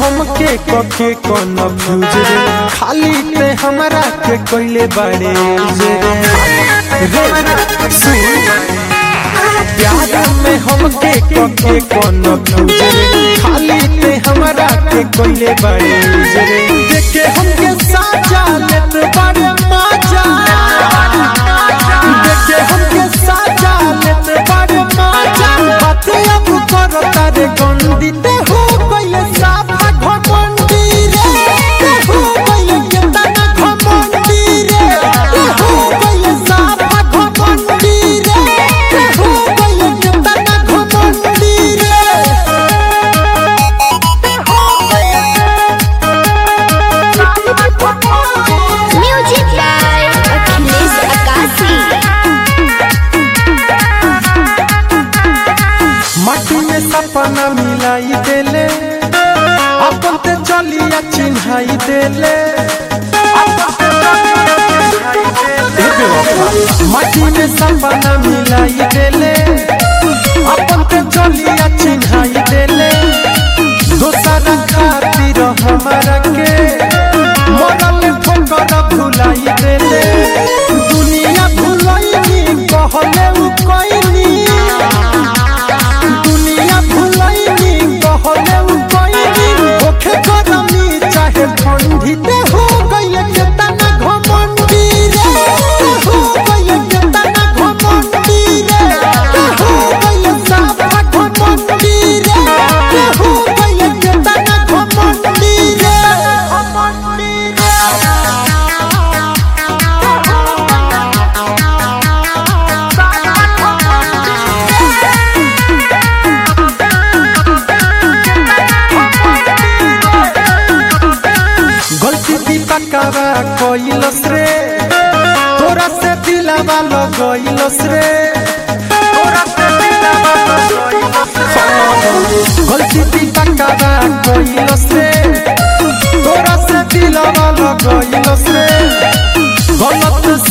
हमके कके कौन फ्यूज रे खाली ते हमरा के कोइले बड़े रे रे सुन प्यार में हमके कके कौन फ्यूज रे खाली ते हमरा के कोइले बड़े रे देखे हमके साजा लेत बड़े मजा देखे हमके साजा लेत बड़े मजा बात अब करो तारे गंदी ते हो गइले साफा घमंडी रे ते हो गइले केतना घमंडी रे ते हो गइले साफा घमंडी रे ते हो गइले केतना घमंडी रे Music by Achilles Akasi. माटी में सपना मिलाई देले अपन ते चलिया चिन्हाई देले माटी में सपना मिलाई देले अपन ते चलिया चिन्हाई देले दोसरा खातिर हमारा के मरल ठोकर भुलाई देले दुनिया भुलैनी कहले उ कोइनी दुनिया भुलैनी कहले उ कोइनी ओखे गरमी चाहे ठंडी ते हो गइले केतना घमंडी रे ते हो गइले केतना घमंडी रे ते हो गइले साफा घमंडी रे ते हो गइले केतना घमंडी रे घमंडी गलती भी पकावा कोइलस रे तोरा से दिलावा लगइलस रे तोरा से दिलावा लगइलस रे गलती भी पकावा कोइलस रे तोरा से दिलावा लगइलस रे गलत